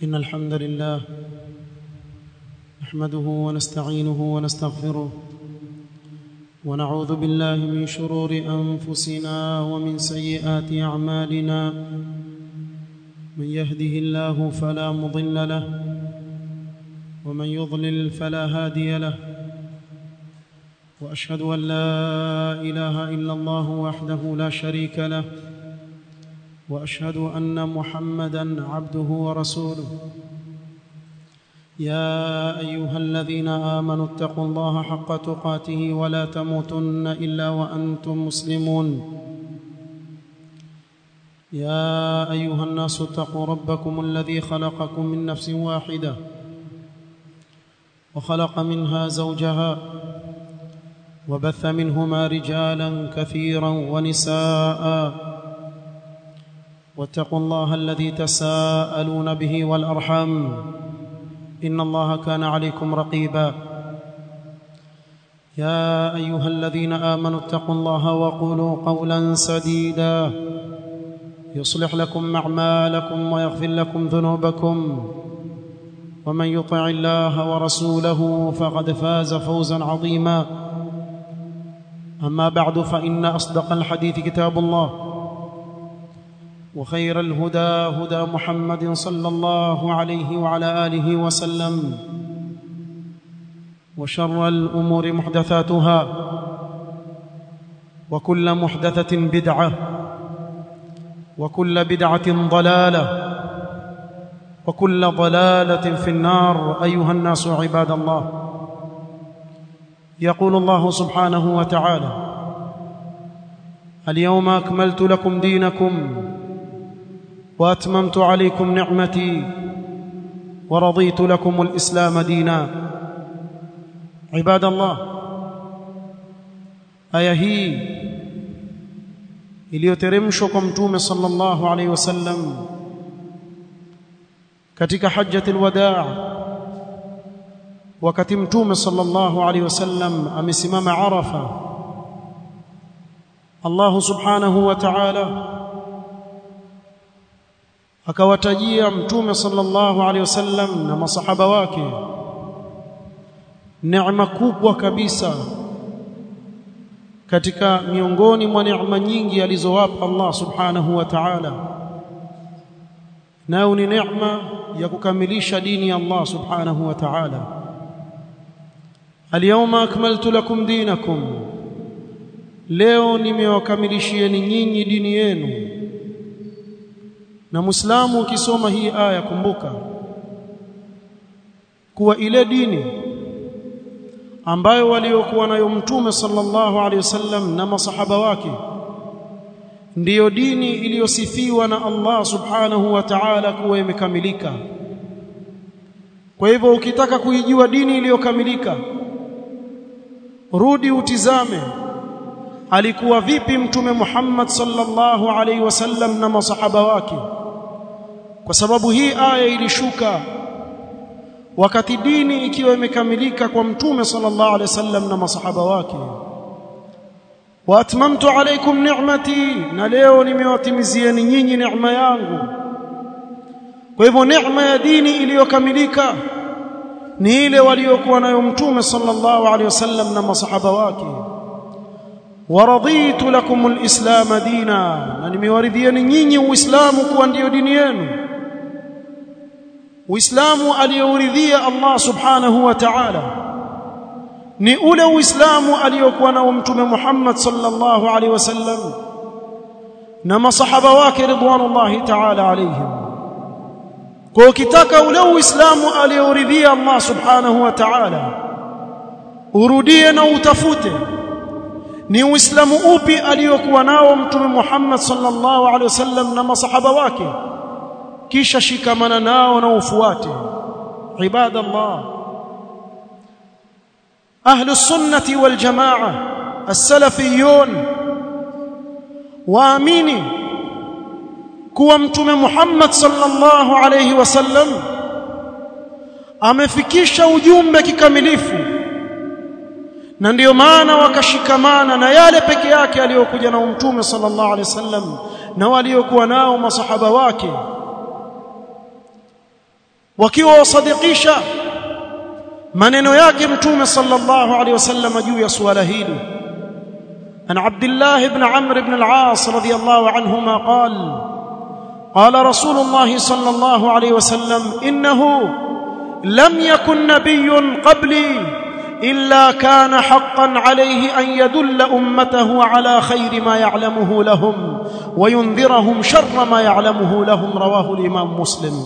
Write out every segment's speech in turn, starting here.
إن الحمد لله نحمده ونستعينه ونستغفره ونعوذ بالله من شرور أنفسنا ومن سيئات أعمالنا من يهده الله فلا مضل له ومن يضلل فلا هادي له واشهد ان لا اله الا الله وحده لا شريك له واشهد ان محمدا عبده ورسوله يا ايها الذين امنوا اتقوا الله حق تقاته ولا تموتن الا وانتم مسلمون يا ايها الناس اتقوا ربكم الذي خلقكم من نفس واحده وخلق منها زوجها وبث منهما رجالا كثيرا ونساء واتقوا الله الذي تساءلون به والارحام ان الله كان عليكم رقيبا يا ايها الذين امنوا اتقوا الله وقولوا قولا سديدا يصلح لكم اعمالكم ويغفر لكم ذنوبكم ومن يطع الله ورسوله فقد فاز فوزا عظيما اما بعد فان اصدق الحديث كتاب الله وخير الهدى هدى محمد صلى الله عليه وعلى اله وسلم وشر الامور محدثاتها وكل محدثه بدعه وكل بدعه ضلاله وكل ضلاله في النار ايها الناس عباد الله يقول الله سبحانه وتعالى اليوم اكملت لكم دينكم واتممت عليكم نعمتي ورضيت لكم الاسلام دينا عباد الله aya hii iliyoteremshwa kwa mtume sallallahu alaihi wasallam katika hajjatul wadaa wakati mtume sallallahu alaihi wasallam amesimama arafa Allah subhanahu wa ta'ala akawatajia mtume sallallahu alaihi wasallam na masahaba wake neema kubwa kabisa katika miongoni mwa neema nyingi alizowapa Allah subhanahu wa ta'ala nayo ni neema ya kukamilisha dini ya Allah subhanahu wa ta'ala Al-yawma akmaltu lakum dinakum Leo nimewakamilishieni nyinyi dini yenu Na Muislamu ukisoma hii aya kumbuka kuwa ile dini ambayo waliokuwa nayo mtume sallallahu alaihi wasallam na masahaba wake ndiyo dini iliyosifiwa na Allah subhanahu wa ta'ala kuwa imekamilika kwa hivyo ukitaka kuijua dini iliyokamilika rudi utizame alikuwa vipi mtume Muhammad sallallahu alaihi wasallam na masahaba wake kwa sababu hii aya ilishuka wakati dini ikiwa imekamilika kwa mtume sallallahu alaihi wasallam na masahaba wake wa atmamtu alaykum ni'mati na leo nimewatimizieni nyinyi neema yangu kwa hivyo neema ya dini iliyokamilika ni ile waliokuwa nayo mtume sallallahu alaihi wasallam na masahaba wake waraditu lakum alislam dina na nimewaridhieni nyinyi uislamu kuwa ndiyo dini yenu uislamu aliyouridhia Allah subhanahu wa ta'ala ni ule uislamu aliyokuwa nao mtume Muhammad sallallahu alaihi wasallam na masahaba wake ridwanullahi ta'ala alaihim kwa ukitaka ule uislamu aliyouridhia Allah subhanahu wa ta'ala urudie na utafute ni uislamu upi aliyokuwa nao mtume Muhammad sallallahu alaihi wasallam na masahaba wake kisha shikamana nao na ufuate ibadallah ahlus sunnati wal jamaa as-salafiyun waamini kuwa mtume Muhammad sallallahu alayhi wasallam amefikisha ujumbe kikamilifu na ndiyo maana wakashikamana na yale peke yake aliyokuja nao mtume sallallahu alaihi wasallam na waliokuwa nao masahaba wake wakiwa wasadikisha maneno yake mtume sallallahu alaihi wasallam juu ya suala hili an abdullah ibn amr ibn al-aas radiyallahu anhuma qala قال رسول الله صلى الله عليه وسلم انه لم يكن نبي قبلي الا كان حقا عليه ان يدل امته على خير ما يعلمه لهم وينذرهم شر ما يعلمه لهم رواه الامام مسلم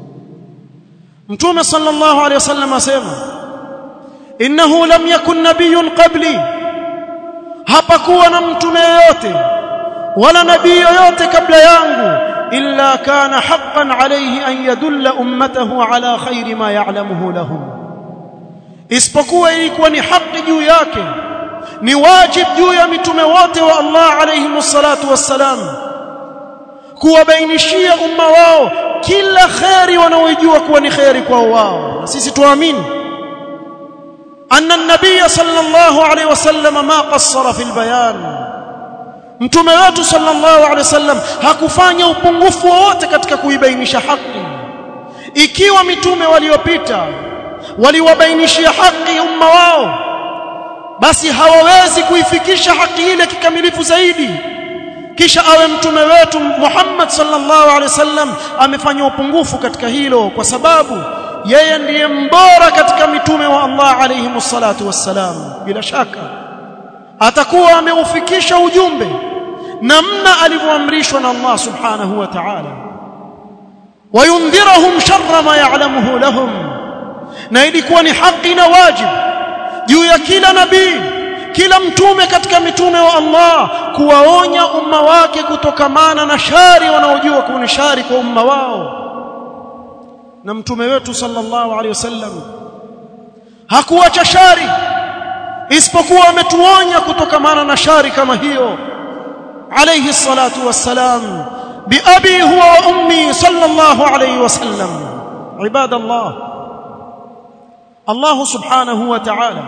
متوم صلى الله عليه وسلم اسمع انه لم يكن نبي قبلي hapakuwa na mtume yoyote wala nabii yoyote kabla yangu illa kana haqqan alayhi an yadulla ummatahu ala khairi ma ya'lamuhu lahum isipokuwa ilikuwa ni haki juu yake ni wajib juu ya mitume wote wa Allah alayhi wassalatu wassalam kuwabainishia umma wao kila khairi wanaojua kuwa ni khairi kwa wao na sisi tuamini anna an-nabiy sallallahu alayhi wasallam ma qassara fil bayan mtume wetu sallallahu alaihi wasallam hakufanya upungufu wowote katika kuibainisha haki ikiwa mitume waliopita waliwabainishia haki umma wao basi hawawezi kuifikisha haki ile kikamilifu zaidi kisha awe mtume wetu Muhammad sallallahu alaihi wasallam amefanya upungufu katika hilo kwa sababu yeye ndiye mbora katika mitume wa Allah alayhi wassalatu wassalam bila shaka atakuwa ameufikisha ujumbe namna alivyoamrishwa na Allah subhanahu wa ta'ala wayundhirahum sharra ma ya'lamuhu lahum na ilikuwa ni haki na wajibu juu ya kila nabii kila mtume katika mitume wa Allah kuwaonya umma wake kutokamana na shari wanaojua kuwa ni shari kwa umma wao na mtume wetu sallallahu alaihi wasallam hakuacha shari isipokuwa ametuonya kutokamana na shari kama hiyo alayhi salatu wassalam biabi huwa wa ummi sallallahu alayhi wasallam ibadallah Allah subhanahu wa ta'ala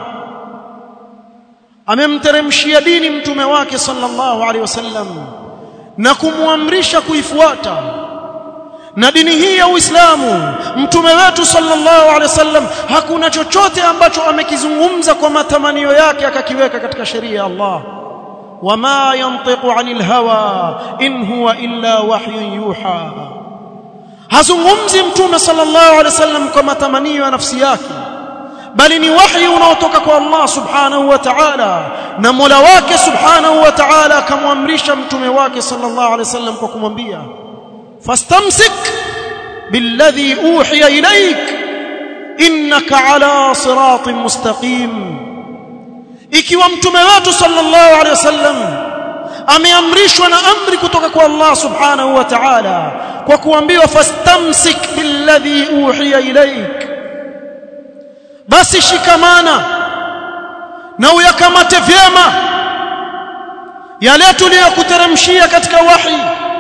amemteremshia dini mtume wake sallallahu alayhi wasallam na kumwamrisha kuifuata na dini hii ya Uislamu mtume wetu sallallahu alaihi wasallam hakuna chochote ambacho amekizungumza kwa matamanio yake akakiweka katika sheria ya Allah wama yantiqu anil hawa in huwa illa wahyun yuha hazungumzi mtume sallallahu alaihi wasallam kwa matamanio ya nafsi yake bali ni wahi unaotoka kwa Allah subhanahu wa ta'ala na Mola wake subhanahu wa ta'ala akamwamrisha mtume wake sallallahu alaihi wasallam kwa kumwambia فاستمسك بالذي اوحي اليك انك على صراط مستقيم ikiwa mtume wetu sallallahu alaihi wasallam ameamrishwa na amri kutoka kwa Allah subhanahu wa ta'ala kwa kuambiwa fastamsik billadhi uhiya ilaik basi shikamana na uyakamate vyema yale tuliyokuteremshia katika wahi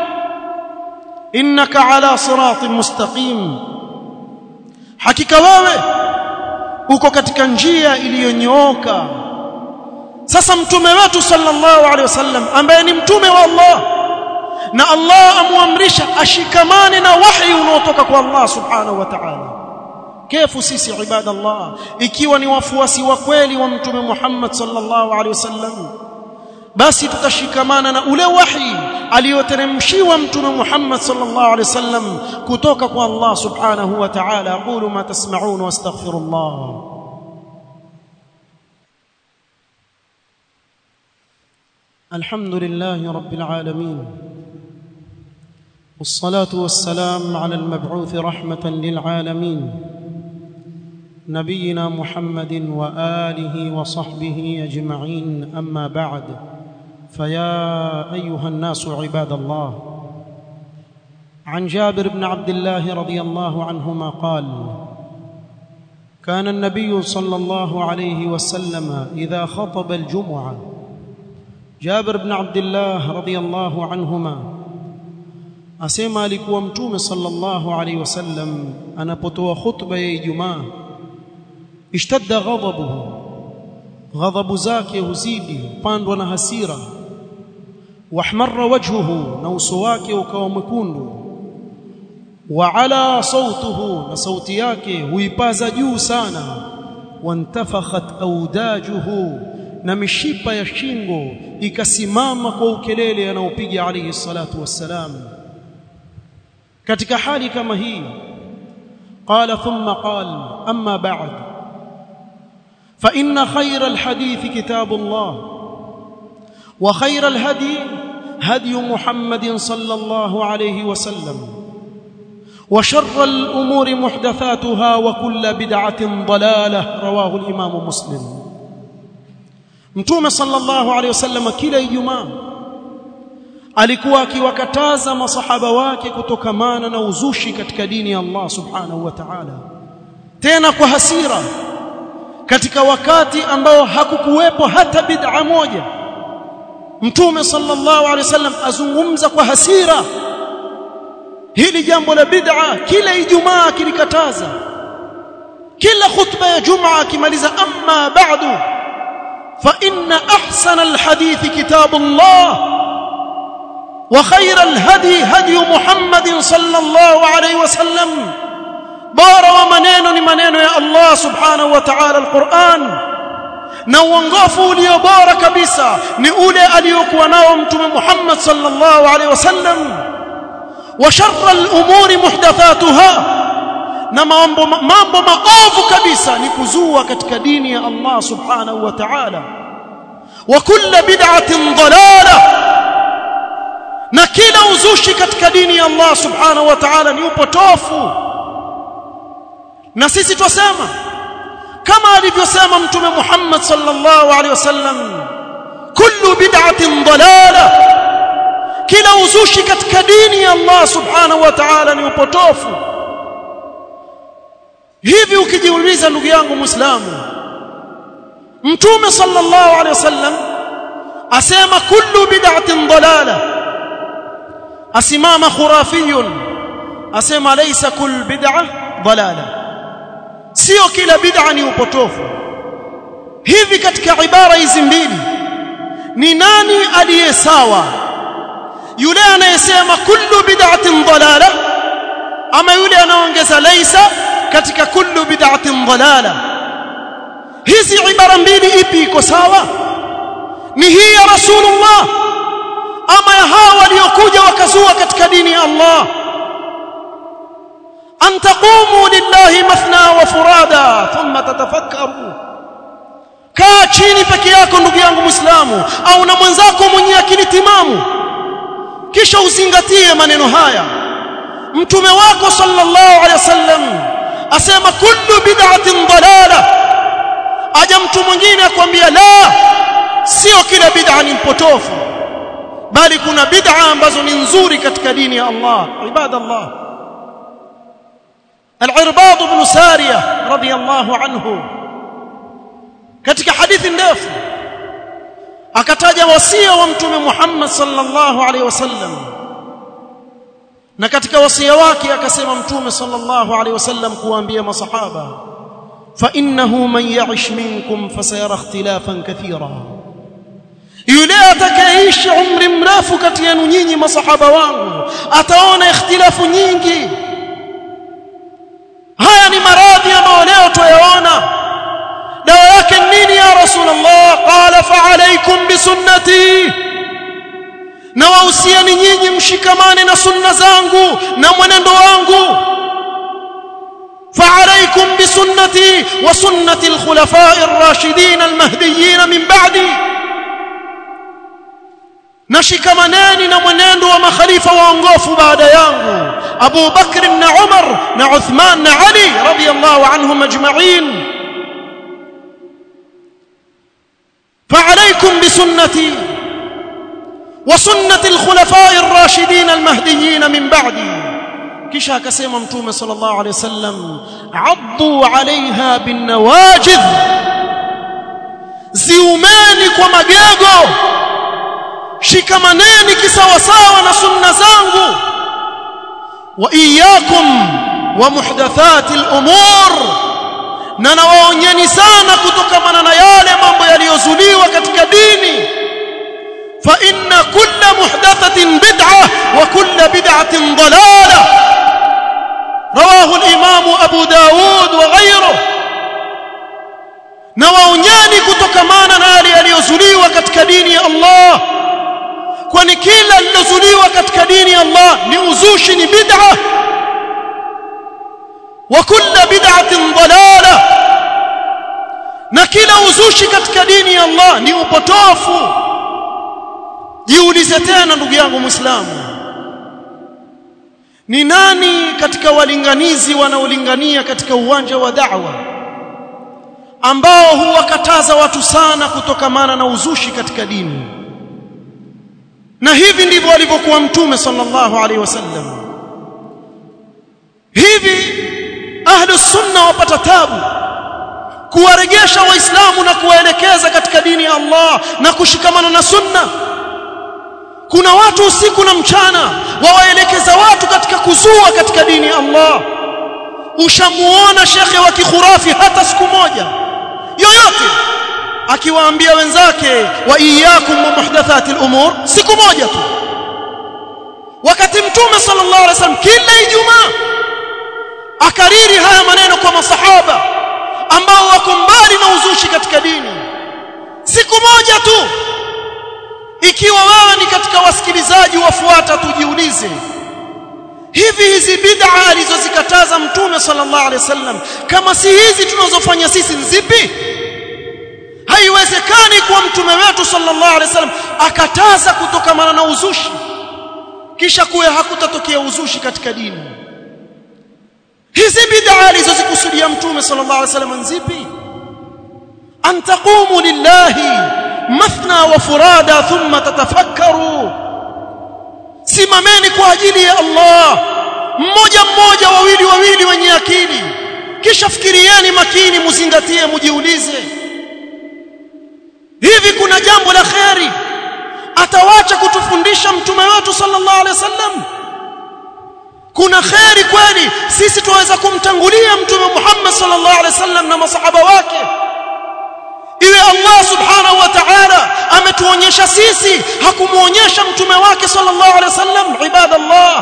innaka ala siratin mustaqim hakika wewe uko katika njia iliyonyooka sasa mtume wetu sallallahu alaihi wasallam ambaye ni mtume wa Allah na Allah amuamrisha ashikamane na wahi unaotoka kwa Allah subhanahu wa ta'ala kefu sisi ibadallah ikiwa ni wafuasi wa kweli wa mtume Muhammad sallallahu alaihi wasallam basi tutashikamana na ule wahi aliyoteremshiwa mtume Muhammad sallallahu alaihi wasallam kutoka kwa Allah subhanahu wa ta'ala aqulu ma tasma'un wastaghfirullah الحمد لله رب العالمين والصلاه والسلام على المبعوث رحمه للعالمين نبينا محمد واله وصحبه اجمعين اما بعد فيا ايها الناس عباد الله عن جابر بن عبد الله رضي الله عنهما قال كان النبي صلى الله عليه وسلم اذا خطب الجمعه جابر بن عبد الله رضي الله عنهما asema alikuwa mtume sallallahu alaihi wasallam anapotoa khutba ya Ijumaa ishtadda ghadabuhu ghadhabu zake huzidi pandwa na hasira wahmarra wajhuhu na uso wake ukawa mwekundu wa ala sautuhu na sauti yake huipaza juu sana wantafakhat audajuhu na mishipa ya shingo ikasimama kwa ukelele anaopiga alayhi salatu wassalam katika hali kama hii qala thumma qala amma ba'd fa inna khayra alhadith kitabullah wa khayra alhadi hadi muhammadin sallallahu alayhi wasallam وشر الأمور محدثاتها وكل بدعة ضلالة رواه الإمام مسلم Mtume sallallahu alaihi wasallam kila Ijumaa alikuwa akiwakataza masahaba wake kutokamana na uzushi katika dini ya Allah subhanahu wa ta'ala tena kwa hasira katika wakati ambao hakukuwepo hata bid'a moja Mtume sallallahu alaihi wasallam azungumza kwa hasira hili jambo la bid'a kila Ijumaa akilikataza kila khutba ya Jumaa akimaliza amma ba'du فإن أحسن الحديث كتاب الله وخير الهدي هدي محمد صلى الله عليه وسلم بار ومنين منين يا الله سبحانه وتعالى القرآن na uongofu ulio bora kabisa ni ule aliyokuwa nao mtume Muhammad sallallahu alaihi wasallam wa sharra al-umuri muhdathatuha na mambo mambo maovu kabisa ni kuzua katika dini ya Allah subhanahu wa ta'ala wa kullu bid'atin dalalah na kila uzushi katika dini ya Allah subhanahu wa ta'ala ni upotofu na sisi twasema kama alivyosema mtume Muhammad sallallahu alaihi wasallam kullu bid'atin dalalah kila uzushi katika dini ya Allah subhanahu wa ta'ala ni upotofu hivi ukijiuliza ndugu yangu muislamu mtume sallallahu alaihi wasallam asema kullu bid'atin dalala asimama khurafiyun asema laysa kull bid'ah dalala sio kila bid'a ni upotofu hivi katika ibara hizi mbili ni nani aliye sawa yule anayesema kullu bid'atin dalala ama yule anaongeza laysa katika kullu bid'atin dalala hizi ibara mbili ipi iko sawa ni hii ya rasulullah ama ya hawa waliokuja wakazua katika dini ya Allah an taqumu lillahi mathna wa furada thumma tatafakkaru kaa chini peke yako ndugu yangu muislamu au na mwenzako mwenye akili timamu kisha uzingatie maneno haya mtume wako sallallahu alaihi wasallam asema kullu bid'atin dalala aja mtu mwingine akwambia la sio kila bid'a ni mpotofu bali kuna bid'a ambazo ni nzuri katika dini ya Allah ibadallah al-irbad ibn sariyah radiyallahu anhu katika hadithi ndefu akataja wasia wa mtume Muhammad sallallahu alaihi wasallam na katika wasia wake akasema mtume sallallahu alaihi wasallam kuambia masahaba fa innahu man ya'ish minkum fasayara ikhtilafan kathira yule atakayeishi umri mrefu kati yenu nyinyi masahaba wangu ataona ikhtilafu nyingi haya ni maradhi ambayo leo tuyaona dawa yake nini ya rasulullah qala fa alaykum bisunnati na wahusiani nyinyi mshikamane na sunna zangu na mwenendo wangu فعليكم بسنتي وسنة الخلفاء الراشدين المهديين من بعدي نشكمناني na mwenendo wa makhalifa waongofu baada yangu Abu Bakr na Umar na Uthman na Ali radiyallahu anhum ajma'in فعليكم بسنتي وسنة الخلفاء الراشدين المهديين من بعدي kisha akasema mtume sallallahu alaihi wasallam addu alaiha binawajidh ziumeni kwa magego shikamaneni kisawasawa na sunna zangu wa iyyakum wa muhdathati al-umur na nawaonyeni sana kutokamana na yale mambo yaliyozuliwa katika dini fa inna kulla muhdathatin bid'ah wa kulla bid'atin dalalah rawahu al-imam Abu Daud wa ghayruhu na waonyeni kutokamana na yale yaliyozuliwa katika dini ya Allah kwani kila lilozuliwa katika dini ya Allah ni uzushi ni bid'a wa kullu bid'atin dalala na kila uzushi katika dini ya Allah ni upotofu jiulize tena ndugu yangu muislamu ni nani katika walinganizi wanaolingania katika uwanja wa da'wa ambao huwakataza watu sana kutokamana na uzushi katika dini na hivi ndivyo alivyokuwa mtume sallallahu alaihi wasallam hivi ahlu sunna wapata tabu kuwaregesha waislamu na kuwaelekeza katika dini ya Allah na kushikamana na sunna kuna watu usiku na mchana wawaelekeza watu katika kuzua katika dini ya Allah ushamuona shekhe wa kikhurafi hata siku moja yoyote akiwaambia wenzake wa iyyakum wa muhdathatil umur siku moja tu wakati mtume sallallahu alaihi wasallam kila ijumaa akariri haya maneno kwa masahaba ambao wako mbali na uzushi katika dini siku moja tu ikiwa wewe ni katika wasikilizaji wafuata tujiulize hivi hizi bid'a alizozikataza mtume sallallahu alaihi wasallam kama si hizi tunazofanya sisi nzipi haiwezekani kuwa mtume wetu sallallahu alaihi wasallam akataza kutokamana na uzushi kisha kuwe hakutatokea uzushi katika dini hizi bid'a alizozikusudia mtume sallallahu alaihi wasallam nzipi an taqumu lillahi mathna wa furada thumma tatafakkaru simameni kwa ajili ya Allah mmoja mmoja wawili wawili wenye akili kisha fikirieni makini muzingatie mujiulize hivi kuna jambo la kheri atawacha kutufundisha mtume wetu sallallahu alaihi wasallam kuna kheri kweli sisi tuweza kumtangulia mtume Muhammad sallallahu alaihi wasallam na masahaba wake iwe Allah subhanahu wa ta'ala ametuonyesha sisi hakumuonyesha mtume wake sallallahu alaihi wasallam ibadallah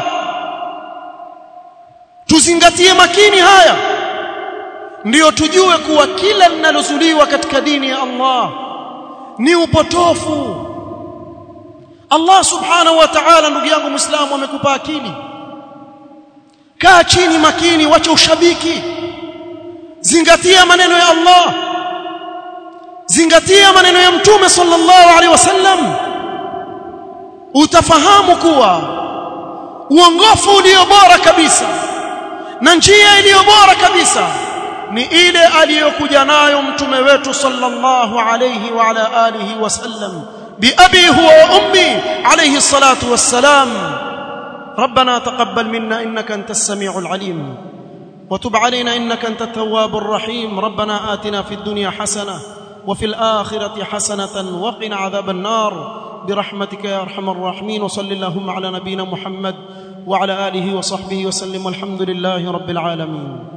tuzingatie makini haya ndiyo tujue kuwa kila linalozuliwa katika dini ya Allah ni upotofu Allah subhanahu wa ta'ala ndugu yangu muislamu amekupa akili kaa chini makini wacha ushabiki zingatia maneno ya Allah zingatia maneno ya mtume sallallahu alaihi wasallam utafahamu kuwa uongofu ulio bora kabisa na njia iliyo bora kabisa ni ile aliyokuja nayo mtume wetu sallallahu alayhi wa ala alihi wasallam biabi huwa wa ummi alayhi salatu wassalam ربنا تقبل منا انك انت السميع العليم وتب علينا انك انت التواب الرحيم ربنا آتنا في الدنيا حسنه وفي الآخرة حسنة وقنا عذاب النار برحمتك يا أرحم الراحمين وصل اللهم على نبينا محمد وعلى آله وصحبه وسلم والحمد لله رب العالمين